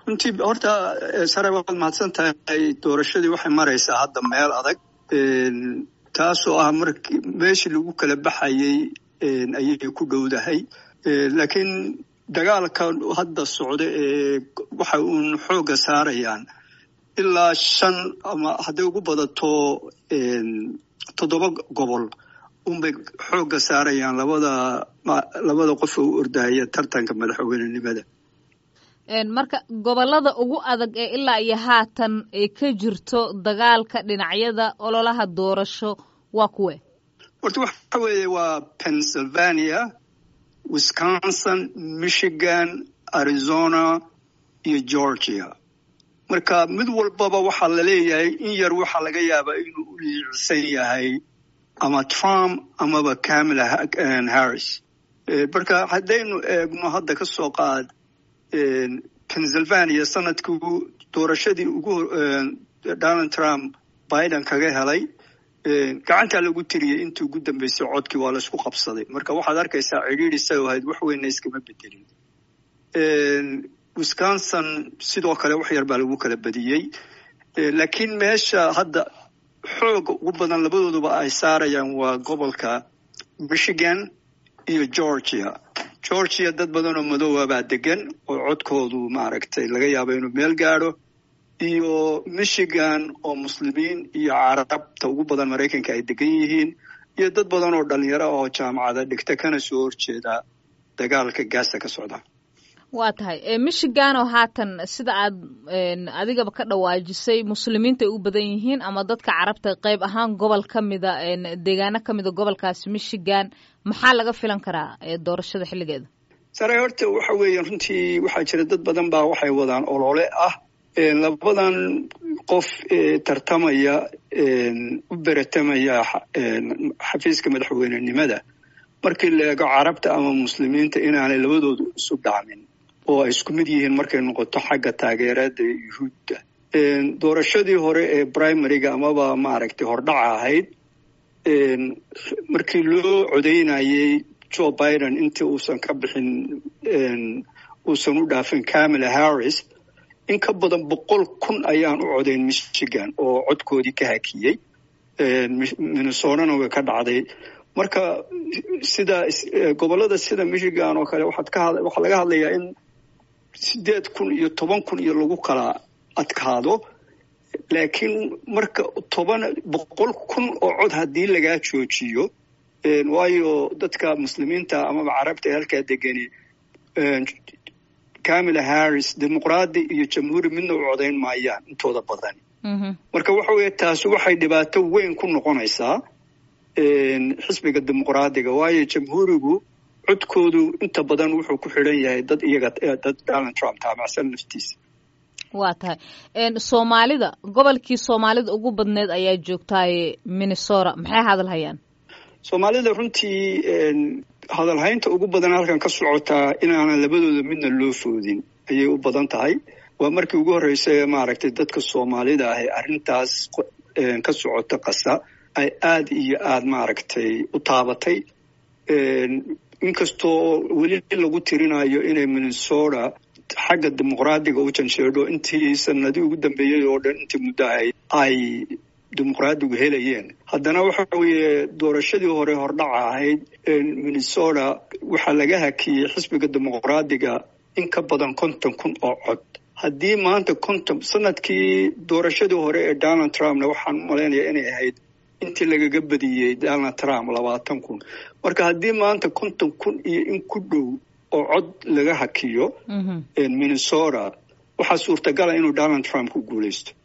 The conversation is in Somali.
runtii horta sare waad mahadsan tahay doorashadii waxay maraysaa hadda meel adag taasoo ah markii meeshii lagu kala baxayey ayay ku dhowdahay laakiin dagaalka hadda socda ee waxa uun xoogga saarayaan ilaa shan ama hadday ugu badato toddoba gobol unbay xoogga saarayaan labada labada qof oo u ordahaya tartanka madaxweynenimada marka gobollada ugu adag ee ilaa iyo haatan ay ka jirto dagaalka dhinacyada ololaha doorasho waa kuwe horta waxa weeye waa pennsylvania wisconsin michigan arizona iyo georgia marka mid walbaba waxaa la leeyahay in yar waxaa laga yaabaa inuu u liicsan yahay ama trump amaba camala harris marka haddaynu eegno hadda ka soo qaad pennsylvania sanadkii doorashadii ugu donald trump biden kaga helay gacantaa lagu tiriyey intii ugu dambeysay codkii waa laisku qabsaday marka waxaad arkaysaa cidhiidhi isagoo ahayd wax weynna iskama bedelin wisconsin sidoo kale wax yar baa lagu kala badiyey laakiin meesha hadda xooga ugu badan labadooduba ay saarayaan waa gobolka michigan iyo georgia georgia dad badan oo madoowa baa degan oo codkoodu maaragtay laga yaabo inuu meel gaadho iyo michigan oo muslimiin iyo carabta ugu badan maraykanka ay degan yihiin iyo dad badan oo dhalinyaro oo jaamacada dhigta kana soo horjeeda dagaalka gaasa ka socda waa tahay michigan oo haatan sida aad adigaba ka dhawaajisay muslimiinta ay u badan yihiin ama dadka carabta qayb ahaan gobol ka mida deegaano ka mida gobolkaasi michigan maxaa laga filan karaa doorashada xilligeeda sare horta waxa weeye runtii waxaa jira dad badan baa waxay wadaan olole ah labadan qof tartamaya u beratamaya xafiiska madaxweynenimada markii la eego carabta ama muslimiinta inaanay labadoodu isu dhacmin oo ay isku mid yihiin markay noqoto xagga taageerada yuhuudda doorashadii hore ee primaryga amaba maaragtay hordhaca ahayd markii loo codeynayey joe biden intii uusan ka bixin uusan u dhaafin camala harris in ka badan boqol kun ayaan u codayn michigan oo codkoodii ka hakiyey minnesotana way ka dhacday marka sida gobollada sida michigan oo kale waxaad ka waxaa laga hadlayaa in sideed kun iyo toban kun iyo lagu kala adkaado laakiin marka toban boqol kun oo cod haddii lagaa joojiyo waayo dadka muslimiinta amaba carabta ee halkaa degani camala harris dimuqraadi iyo jamhuuri midna u codayn maayaan intooda badan marka waxa weeye taasi waxay dhibaato weyn ku noqonaysaa xisbiga dimuqraadiga waayo jamhuurigu codkoodu inta badan wuxuu ku xidhan yahay dad iyaga dad donald trump taamacsan naftiisa waa tahay soomaalida gobolkii soomaalida ugu badneed ayaa joogtaaye minnesota maxay hadal hayaan soomaalida runtii hadalhaynta ugu badan halkan ka socotaa inaanan labadooda midna loo foodin ayay u badan tahay waa markii ugu horreysay maaragtay dadka soomaalida ah ee arrintaas ka socota qasa ay aada iyo aada maaragtay u taabatay inkastoo weli lagu tirinayo inay minnesota xagga dimuqraadiga u jansheedho intii sanadii ugu dambeeyey oo dhan intii muddo ahayd ay dimuqraadigu helayeen haddana waxa weeye doorashadii hore hordhaca ahayd minnesota waxaa laga hakiyey xisbiga dimuqraadiga in ka badan konton kun oo cod haddii maanta konton sanadkii doorashadii hore ee donald trumpna waxaan u malaynayaa inay ahayd intii lagaga badiyey donald trump labaatan kun marka haddii maanta konton kun iyo in ku dhow oo cod laga hakiyo minnesota waxaa suurtagala inuu donald trump ku guuleysto